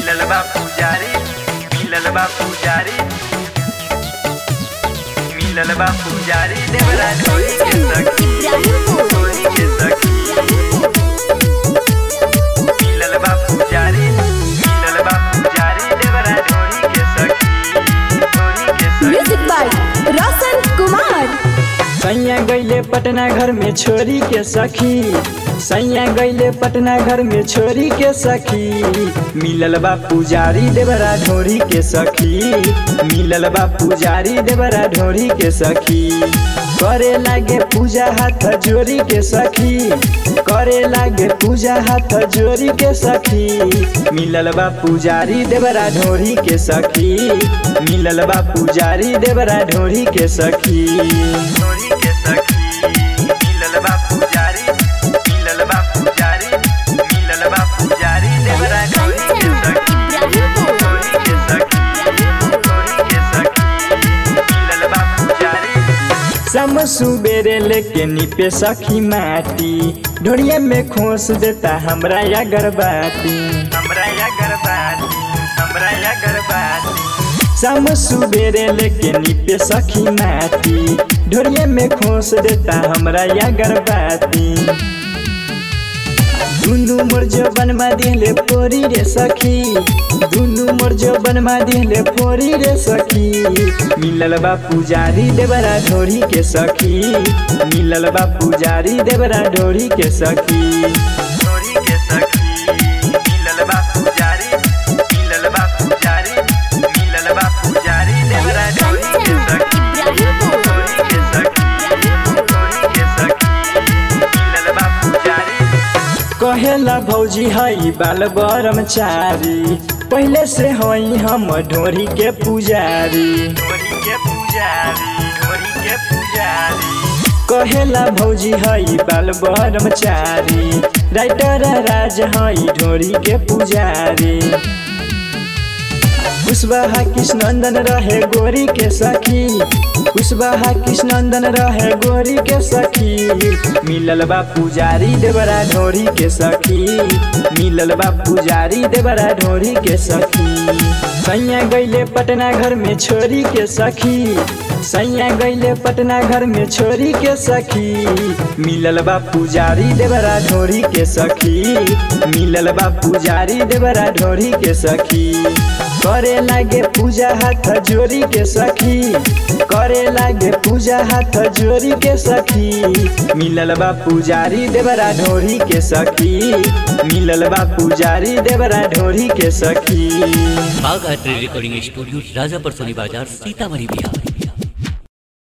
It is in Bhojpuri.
मिलल बा पुजारी मिलल बा पुजारी मिलल बा पुजारी देवरा ढोली के सखी ढोली के सखी मिलल बा पुजारी मिलल बा पुजारी देवरा ढोली के सखी ढोली के सखी म्यूजिक बाय रोशन कुमार सैया गैले पटना घर में छोरी के सखी सैया गैले पटना घर में छोरी के सखी मिलल बा पुजारी देवरा ढोरी के सखी मिलल बा पुजारी देवरा ढोरी के सखी करे लागे पूजा हाथ जोरी के सखी करे लागे पूजा हाथ जोरी के सखी मिलल बा पुजारी देवरा ढोरी के सखी मिलल बा पुजारी देवरा ढोरी के सखी ढोली के सखी मिलल बा पुजारी मिलल बा पुजारी मिलल बा पुजारी देवरा ढोली के सखी ढोली के सखी ढोली के सखी मिलल बा पुजारी सम सुबेरे लेके निपे सखी माटी ढोड़िया में खोस देता हमरा या गरबाती हमरा या गरबाती हमरा या गरबाती सम सुबेरे लेके निपे सखी माटी ढोड़िया में खोस देता हमरा या गरबाती दुनु मोर जबन मा दिले पोरी रे सखी दुनु मोर जबन मा दिले पोरी रे सखी मिलल बा पुजारी देवरा ढोरी के सखी मिलल बा पुजारी देवरा ढोरी के सखी ढोली के सखी मिलल बा पुजारी मिलल बा पुजारी मिलल बा पुजारी देवरा ढोली के सखी ढोली के सखी ढोली के सखी मिलल बा पुजारी कहेला भौजी हई बाल ब्रह्मचारी पहले से हई हम ढोरी के पुजारी ढोली के पुजारी ढोली के पुजारी कहेला भौजी हई बाल ब्रह्मचारी राइटर राज हई ढोरी के पुजारी कुशवाहा कृष्णनंदन रहे गोरी के सखी कुशवाहा कृष्णनंदन रहे गोरी के सखी मिलल बा पुजारी देवरा ढोरी के सखी मिलल बा पुजारी देवरा ढोरी के सखी सैया गैले पटना घर में छोरी के सखी सैया गैले पटना घर में छोरी के सखी मिलल बा पुजारी देवरा ढोरी के सखी मिलल बा पुजारी देवरा ढोरी के सखी करे लागे पूजा हाथ जोरी के सखी करे लागे पूजा हाथ जोरी के सखी मिलल बा पुजारी देवरा ढोरी के सखी मिलल बा पुजारी देवरा ढोरी के सखी बाघ art recording studio Rajapar Soni बाजार सीतामढ़ी बिहार